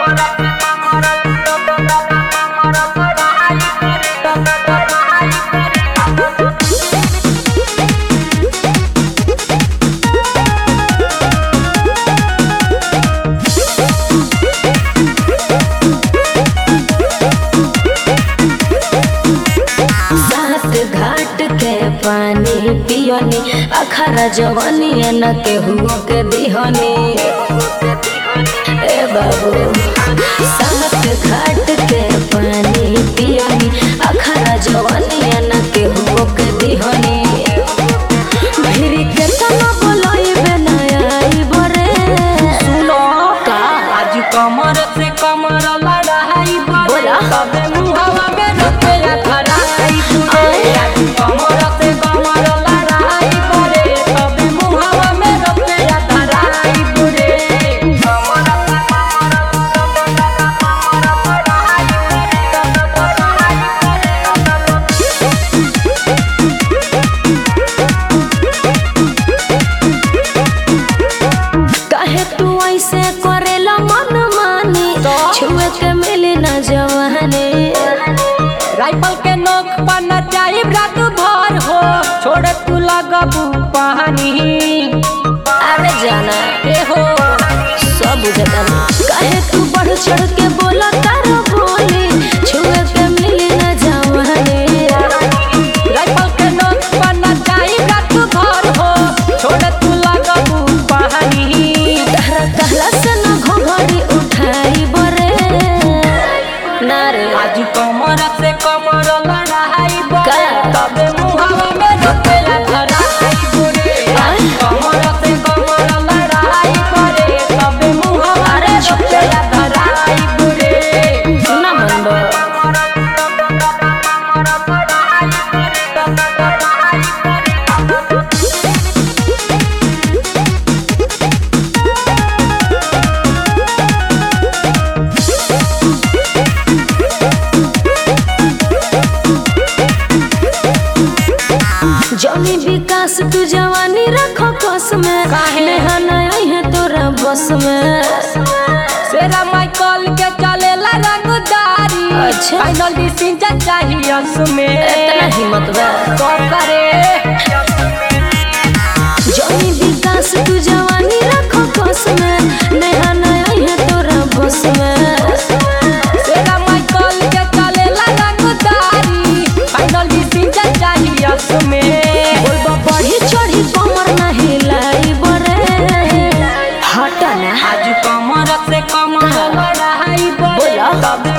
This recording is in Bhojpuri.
सात घाट के पानी पियनी अखरा जवानी न केहू के दिहनी ए बाबू सात घाट के पानी पियनी अखरा जवानी न केहू के दिहनी भिरी के तना बोलाइबे ना आइब रे सुनो का आज कमर से कमर लड़ाई बोला। तबे मुहवा में रुपया धराई बुरे आज कमर से कमर लड़ाई बुरे तबे मुहवा में रुपया धराई बुरे कमर से कमर काहे तू ऐसे करेला मन मानी छुए के मिली न जवानी राइफल के नोक पर न जाए रात भर हो छोड़ तू लगबू पानी अरे जाना ए हो सब बुझता काहे तू बढ़ चढ़ के बोला तारो बोली छुए के मिली न जवानी राइफल के नोक पर न जाए रात भर हो छोड़ तू लगबू पानी तहरा कहला से न घोघड़ी उठाई बरे ना रे आज कमर से कमर लड़ाई बोले का? तबे मुहावा में रुपया धराई बुरे आज कमर से कमर लड़ाई बोले तबे मुहावा में रुपया धराई बुरे ना मन बा जमी विकास तू जवानी रखो कस में काहे? नेहा नहीं है तोरा बस में सेरा माइकल के चलेला रंगदारी अच्छा। फाइनल डिसीजन चाहिए उसमें इतना हिम्मत बा तो करे जमी विकास तू जवानी रखो कस में नेहा नहीं है तोरा बस में सेरा माइकल के चलेला रंगदारी फाइनल डिसीजन चाहिए उसमें बोलबा बढ़ी चढ़ी कमर नहीं लाई बरे हटा ना आज कमर से कमर लड़ाई बोले बोला। तबे